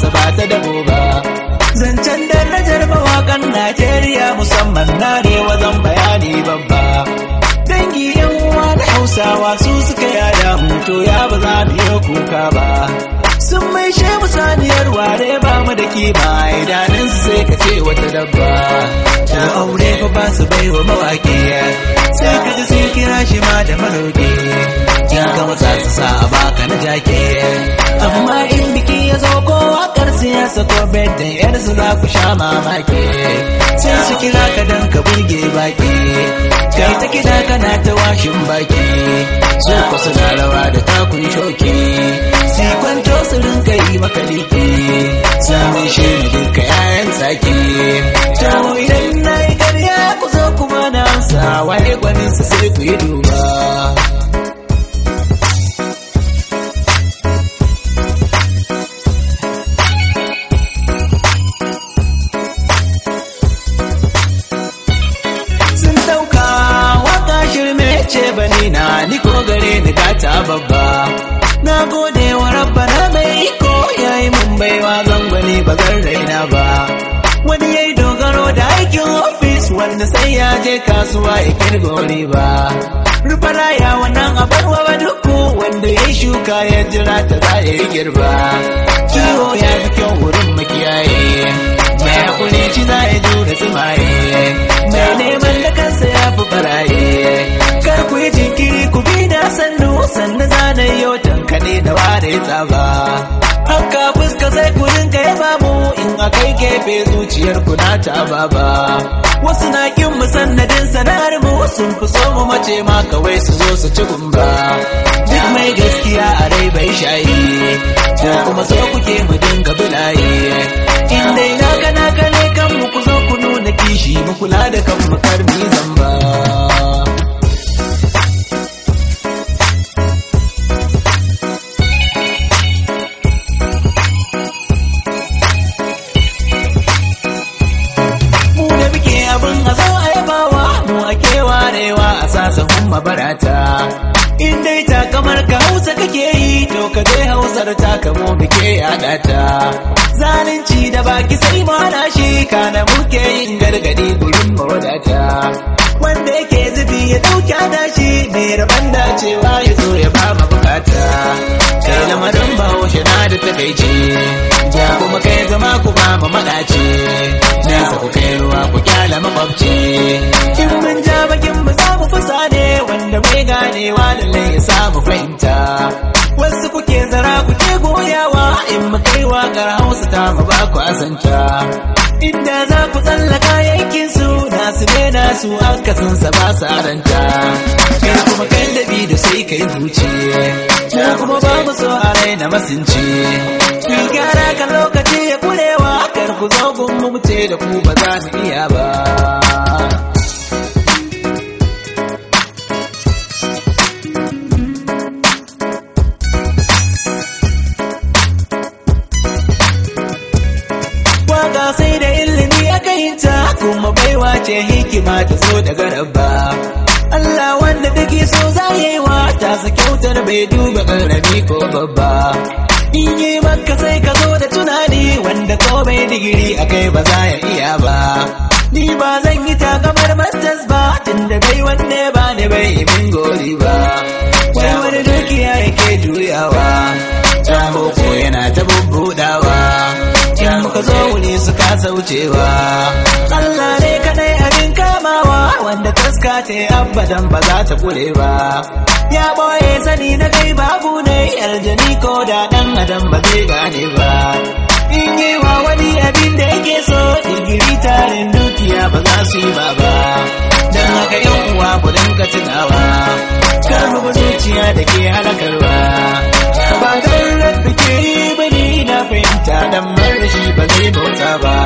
hausa ba ta dabo ba zancen darajar mawakan najeriya musamman na ne wazan bayani babba dangi yan uwa da hausawa su suka yada hutu ya ba za mu yi kuka ba sun mai mu saniyar ware ba mu da kima idanun su sai ka ce wata dabba da aure fa ba su bai wa mawaƙi sai ka ji sun kira shi ma da maroƙi ya ga wata su sa a baka na jake amma in biki ya zo ko wakar siyasa ko bedden yar su za ku sha mamaki sai su kira ka dan ka burge baki kai ta kida kana ta washin baki su ku suna rawa da takun shoki si kwanto su rinka yi maka liki samun shi ne duka yayan tsaki tawo idan na yi karya ku zo kuma na amsa waye gwanin su sai ku yi duba sun dauka waka shirme ce bani na ni ko gare ni gata babba na gode wa rabbana mai iko yayi mun baiwa zangwani ba zan raina ba wani yayi dogaro da aikin ofis wanda sai ya je kasuwa ya kirgori ba rufara ya wannan abarwa ba duku wanda ya shuka ya jira ta za ya yi girba kiwo ya fi kyau wurin makiyaye mai hakuri shi za ya jure tsimaye mai neman da kansa ya fi baraye kar ku yi jinkiri ku bi na sannu sannu zana yau tankane da ware tsaba haka fuska sai ku rinka yaba mu in akai gefe zuciyar ku na ta baba wasu na kin mu sannadin sanar mu sun fi so mu mace ma kawai su zo su ci gumba duk mai gaskiya a rai bai shayi ko kuma so kuke mu dinga bulaye in dai na kana kane kan mu ku zo ku nuna kishi mu kula da kan mu kar mu yi zamba mu da muke abin a zo a yabawa mu ake warewa a sasafin mabarata in dai ta kamar ka hausa kake yi to ka je hausar ta kamo muke yada ta zalunci da baki sai mu hana shi kana muke yin gargadi gurin mawadata wanda yake zubi ya dauki hana shi mai rabon dacewa ya zo ya ba mu bukata kai lamarin bahaushe na da takaici ja kuma kai zama ku ba mu madaci nesa ku kai ruwa ku kyala makwabci in mun ja bakin mu za mu fusa ne wanda mai ganewa lallai ya samu fahimta wasu kuke zara kuke goyawa in mu kai wakar hausa ta mu ba ku asanta inda za ku tsallaka yankin su nasu ne nasu akasin sa ba su aranta kai kuma kai dabi da sai kai zuci mu kuma ba mu so a raina masinci ki gyara kan lokaci ya kurewa kar ku zo gun mu ce da ku ba za mu iya ba waka sai da ilimi aka yi ta kuma baiwa ce hikima ta zo daga rabba Allah wanda take so za ya yi wa ta sa kyautar bai duba karami ko babba in yi maka sai ka zo da tunani wanda ko bai digiri akai ba za ya iya ba ni ba zan yi takamar masters ba tunda bai wanne ba ne bai yi min gori ba wai wani dukiya yake juyawa ta boko yana ta bubbudawa in muka zo wuni su kasa wucewa Allah ne kadai abin kamawa wanda taska ce abadan ba za ta kure ba ya boye sani na kai babu ne aljani ko da dan adam ba zai gane ba in yi wa wani abin da yake so digiri tarin dukiya ba za su yi ba ba don haka yan uwa ku dinga tunawa kar mu bi zuciya da ke halakarwa ba don rabbi ke yi bane na fahimta dan marashi ba zai bauta ba